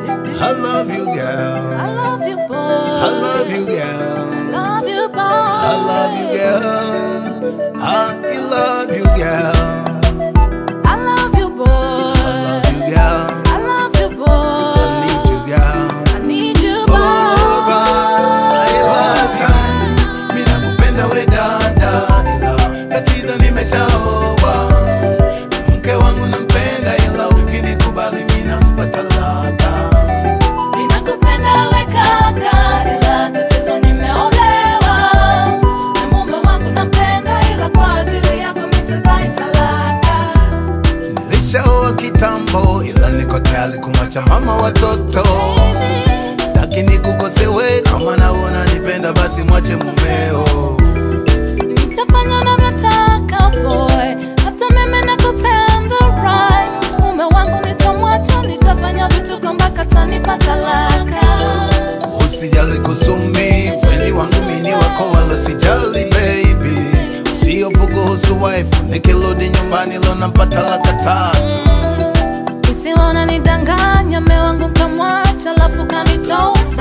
baby. I love you, girl. I love you, boy. I love you, girl. Love you, boy. I love you, girl. I love you, girl. I love you, boy. I love you, girl. I love you, boy. I need you, girl. I need you, Oh, boy. I love you. Mimi nakupenda we dada, ila tatizo nimeshaoa. Mke wangu nampenda, ila ukinikubali mimi nampa talaka. Ninakupenda we kaka, ila tatizo nimeolewa. Na mume wangu nampenda, ila kwa ajili yako mitadai talaka. Nilishaoa kitambo, ila niko tayari kumwacha mama watoto. Sitaki nikukosewe, kama naona nipenda basi mwache mumeo. Nitafanya unavyotaka boy, hata mimi nakupenda right. Mume wangu nitamwacha, nitafanya vituko mpaka atanipa talaka. Usijali kusumi, weni wangu mini wako wala sijali baby. Usihofu kuhusu wife, nikirudi nyumbani leo napata laka tatu. Isiwe unanidanganya, mume wangu kamwacha, alafu kanitosa.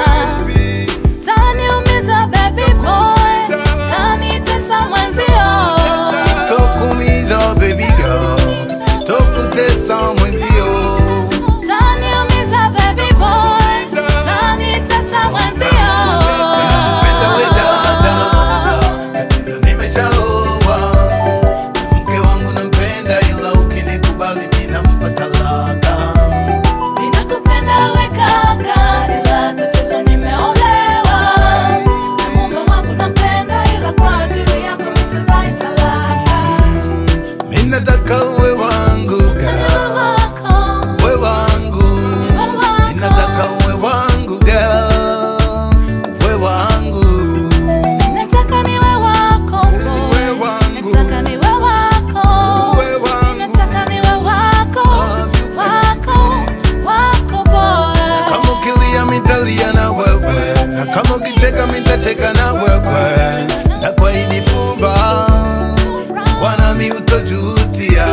Taniumiza baby boy, tanitesa mwenzio. Sitokuumiza baby girl, sitokutesa mwenzio. Taniumiza baby boy, tanitesa mwenzio. Nakupenda we dada, tatizo nimeshaoa. Mke wangu nampenda, ila ukinikubali mimi nampa talaka. Ninakupenda we kaka, ila tatizo nimeolewa. Na mume wangu nampenda, ila kwa ajili yako nitadai talaka. Mimi nataka uwe wangu girl. Wewe wako, Uwe wangu, wewe wako. ninataka uwe wangu girl, uwe wangu, Nataka niwe wako, boy. Uwe wangu. Nataka niwe wako. uwe wangu. Nataka niwe wako, wako, wako boy. Kama ukilia mitalia na wewe, na kama ukicheka mitacheka na wewe, na kwa hili fumba wanami utojutia.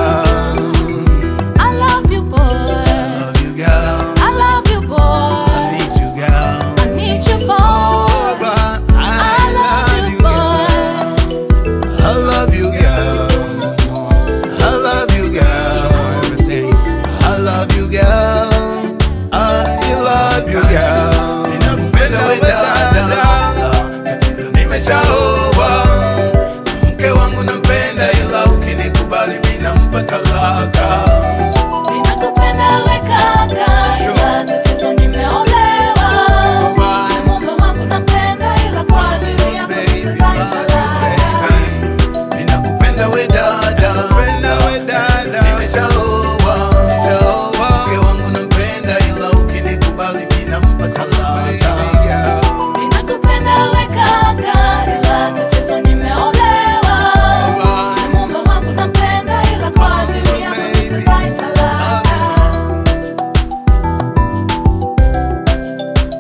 I love you, boy. Love you girl, I love you, boy. need you girl. I need you, boy. I I love you, boy. I love you, girl. I love you, girl. I love you, girl. I love you, girl. Ninakupenda we dada, tatizo nimeshaoa. Mke wangu nampenda, ila ukinikubali mimi nampa talaka.